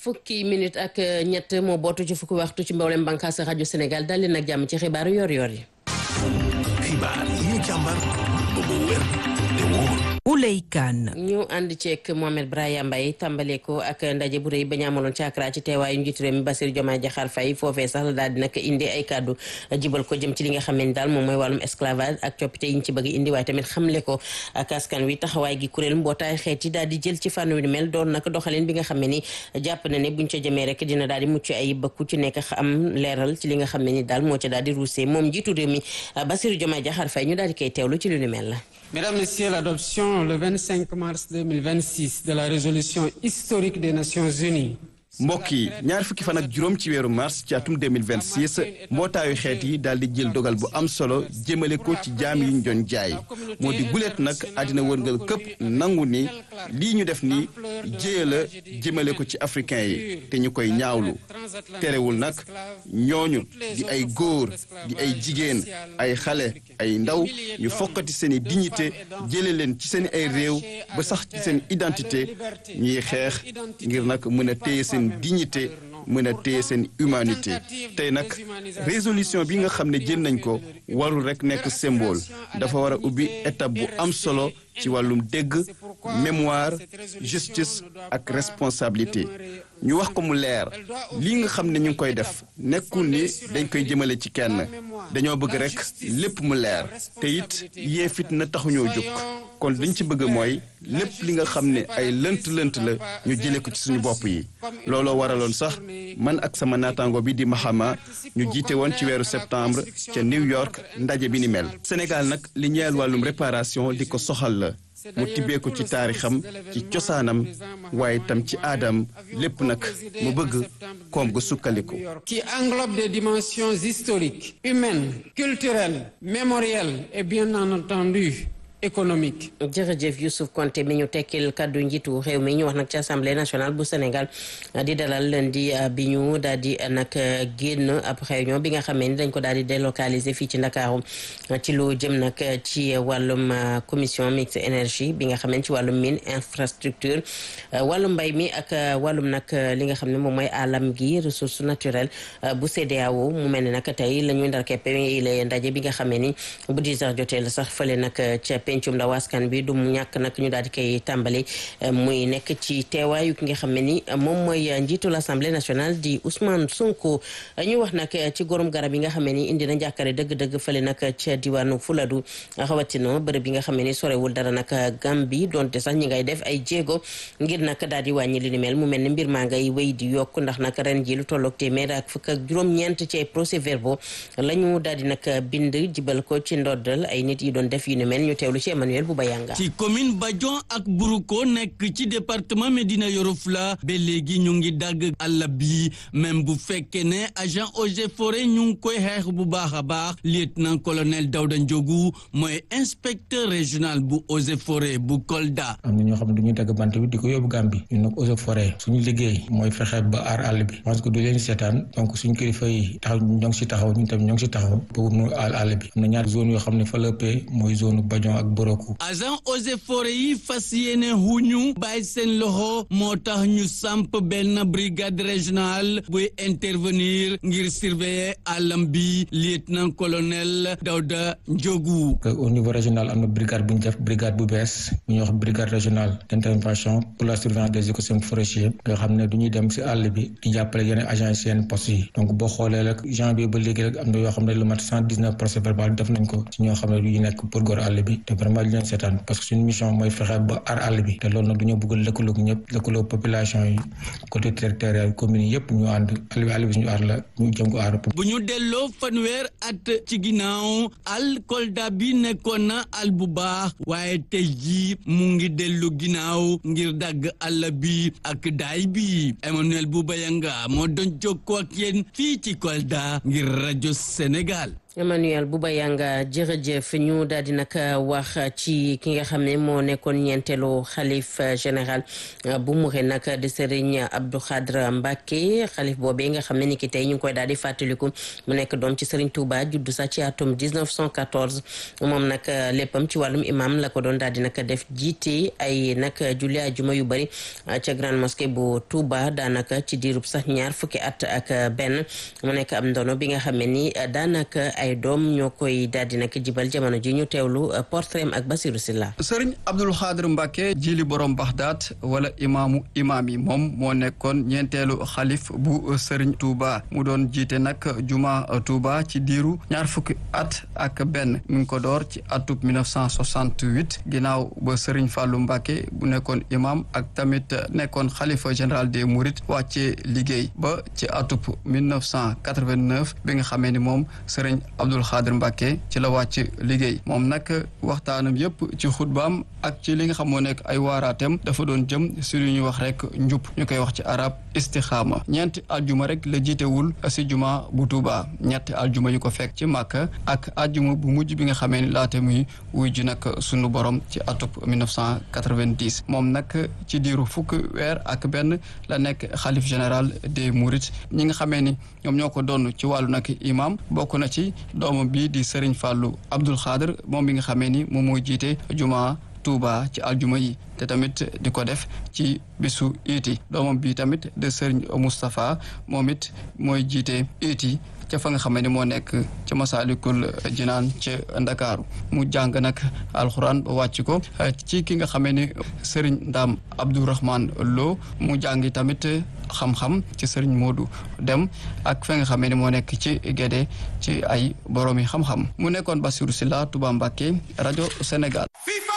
fukki minute ak ñett moo bootu ci fukki waxtu ci mboolem bànqaas rajo Sénégal dal leen ak jàmm ci xibaaru yor-yor yi. xibaar yi ñu càmbar ba mu wér te wóor. Ouley Kane. ñu ànd ceeg Mohamed Braya Mbaye tàmbale ko ak ndaje bu rëy ba ñu amaloon ci Accra ci teewaayu njiitu réew mi Bassirou Diomaye Diakhar Faye foofee sax la daal di nag indi ay kàddu jibal ko jëm ci li nga xam ne daal moom mooy wàllum esclavage ak coppite yi ñu ci bëgg indi waaye tamit xamle ko ak askan wi taxawaay gi kuréel mbootaay xeet yi daal di jël ci fànn wi mel doon nag doxalin bi nga xam ne ni jàpp na ne buñ ca jëmee rek dina daal di mucc ay bëkku ci nekk am leeral ci li nga xam ne ni daal moo ca daal di ruusee moom njiitu réew mi Bassirou Diomaye Diakhar Faye ñu daal di koy teewlu ci lu ni mel la Mesdames, Messieurs, l'adoption le 25 mars 2026 de la résolution historique des Nations Unies mbokk yi ñaar fukki fan ak juróom ci weeru mars ci atum 2026 mbootaayu xeet yi daal di jël dogal bu am solo jëmale ko ci jaam yi ñu doon jaay moo di guleet nag àddina wërngal këpp nangu ni lii ñu def ni jéya la jëmale ko ci africain yi te ñu koy ñaawlu terewul nag ñooñu di ay góor di ay jigéen ay xale ay ndaw ñu fokkati seen i dignité jële leen ci seen ay réew ba sax ci seen identité ñuy xeex ngir nag mën a téye seen dignité mën a téye seen humanité tey nag résolution bi nga xam ne jël nañ ko warul rek nekk symbole dafa war a ubbi étape bu am solo ci wàllum dégg mémoire justice ak responsabilité ñu wax ko mu leer lii nga xam ne ñu ngi koy def nekkul ni dañ koy jëmale ci kenn dañoo bëgg rek lépp mu leer te it yee fitna taxuñoo jóg kon liñ ci bëgg mooy lépp li nga xam ne ay lënt-lënt la ñu jëlee ko ci suñu bopp yi looloo waraloon sax man ak sama naataango bi di Mahama ñu jiite woon ci weeru septembre ca New York ndaje bi ni mel. Sénégal nag li ñeel wàllum réparation di ko soxal la mu tibbee ko ci taarixam ci cosaanam waaye tam ci aadam lépp nag mu bëgg koom gu sukkandiku. qui englobe des dimensions historiques, humaines, culturelles, mémorielles et bien entendu économique. jërëjëf Youssouf Konté mi ñu tekkil kaddu njiitu réew mi ñu wax nag ci assemblée nationale bu Sénégal di dalal lundi bi ñu daal di nag génn ab réunion bi nga xamee ni dañ ko daal di délocaliser fii ci Ndakaaru ci lu jëm nag ci wàllum commission mixte énergie bi nga xamee ci wàllum mine infrastructure wàllum mbay mi ak wàllum nag li nga xam ne moom mooy alam gi ressource naturelle bu CEDEAO mu mel ne nag tey la ñuy ndar keppe la ndaje bi nga xamee ni bu 10 heures jotee la sax fële nag ca pencum ndaw askan bi du mu ñàkk nag ñu daal di koy tàmbali muy nekk ci teewaayu ki nga xam ne ni moom mooy njiitu l'Assemblée nationale di Ousmane Sonko ñu wax nag ci gorom garab yi nga xam ne ni indi na njàkkare dëgg-dëgg fële nag ca diwaanu Fuladu rawatina bërëb yi nga xam ne ni sorewul dara nag Gambie donte sax ñi ngay def ay jéego ngir nag daal di wàññi li ni mel mu mel ni mbir maa ngay wéy di yokk ndax nag ren ji lu tolloog téeméer ak fukk ak juróom-ñeent ci ay procès verbaux la ñu daal di nag bind jibal ko ci ndoddal ay nit yi doon def yu ni mel ñu teewlu ci Emmanuel Boubayanga ci commune Badion ak Buruko nekk ci département Médina Yoro Foulah ba léegi ñu ngi dagg àll bi même bu fekkee ne agent eaux et forêts ñu ngi koy xeex bu baax a baax lieutenant colonel Daouda Ndiogou mooy inspecteur régional bu eaux et forêts bu Kolda. am na ñoo xam ne dañuy dagg bant bi di ko yóbbu Gambie ñun nag eaux et forêts suñu liggéey mooy fexe ba aar àll bi parce que du leen seetaan donc suñu kilifa yi taxaw ñoo ngi si taxaw ñun tamit ñoo ngi si taxaw pour mu aar àll bi am na ñaari zone yoo xam ne fa la ëppee mooy zone Badion ak Boroko. agent eaux et forêts yi fas yéene huñu bàyyi seen loxo moo tax ñu samp benn brigade régionale buy intervenir ngir surveiller àllam bi lieutenant colonel Daouda Ndiogou. au niveau régional am na brigade bu ñu def brigade bu bees bu ñuy wax brigade régionale d' intervention pour la surveillance des écosystèmes forestiers nga xam ne du ñuy dem si àll bi di jàppale yeneen agents yi seen postes yi donc boo xoolee rek janvier ba léegi rek am na yoo xam ne lu mat cent dix neuf procès verbal def nañ ko si ñoo xam ne du nekk pour góor àll bi te vraiment li leen seetaan parce que suñu mission mooy fexe ba aar àll bi te loolu nag du ñu bëgg lëkkaloog ñëpp lëkkaloog population yi côté territorial commune yi yëpp ñu ànd àll bi àll bi suñu aar la ñu jëm ko aar bu ñu delloo fanweer at ci ginnaaw al Kolda bi nekkoon na al bu baax waaye tey jii mu ngi dellu ginnaaw ngir dagg àll bi ak daay bi Emmanuel Boubayanga moo doon jokkoo ak yéen fii ci Kolda ngir rajo Sénégal Emmanuel Bouba Yanga jërëjëf ñu daal di nag wax ci ki nga xam ne moo nekkoon ñeenteelu xalif général bu Mouride nag di Serigne Abdou Khadre Mbacké xalif boobee nga xam ne ni ki tey ñu ngi koy daal di fàttaliku mu nekk doom ci Serigne Touba juddu sax ci atum 1914 moom nag léppam ci wàllum imam la ko doon daal di nag def jiite ay nag julli ajuma yu bëri ca grande mosquée bu Touba daanaka ci diirub sax ñaar fukki at ak benn mu nekk am ndono bi nga xam ne ni daanaka ay doom ñoo koy daal di nag jibal jamono ji ñu teewlu portrait ak Basirou Silla sëriñ Abdul Xaadir Mbàkke jili borom Baxdaat wala imaamu imaam yi moom moo nekkoon ñeenteelu xalif bu sëriñ Touba mu doon jiite nag juma Touba ci diiru ñaar fukki at ak benn mi ngi ko door ci atub 1968 ginnaaw ba sëriñ Fàllu Mbàkke bu nekkoon imaam ak tamit nekkoon xalifa général des Mourides wàccee liggéey ba ci atub 1989 bi nga xamee ni moom sëriñ Abdul Xaadir Mbàkke ci la wàcc liggéey moom nag waxtaanam yépp ci xutbaam ak ci li nga xam moo nekk ay waaraatem dafa doon jëm si lu ñuy wax rek njub ñu koy wax ci arab istixaama ñeenti aljuma rek la jiitewul si juma bu Tuuba ñetti aljuma yu ko fekk ci Màkka ak aljuma bu mujj bi nga xamee ni laata muy wuy ji nag sunu borom ci atub 1990 moom nag ci diiru fukk weer ak benn la nekk xalif général des Mourides ñi nga xamee ni ñoom ñoo ko doon ci wàllu nag imam bokk na ci doomam bii di Serigne Fallou Abdoul Khader moom bi nga xamee ni moom mooy jiite juma Touba ci aljuma yi te tamit di ko def ci bisu iiti doomam bi tamit de Serigne Moustapha moom it mooy jiite iiti ca fa nga xam ne moo nekk ca Masaalikul Jinaan ca Ndakaaru mu jàng nag alxuraan ba wàcc ko ci ki nga xamee ni Serigne Ndam Abdourahman Lo mu jàngi tamit xam-xam ci Serigne Modou Dem ak fa nga xamee ni moo nekk ci Gédé ci ay boroomi xam-xam mu nekkoon Bassirou Sylla Touba Mbacké rajo Sénégal.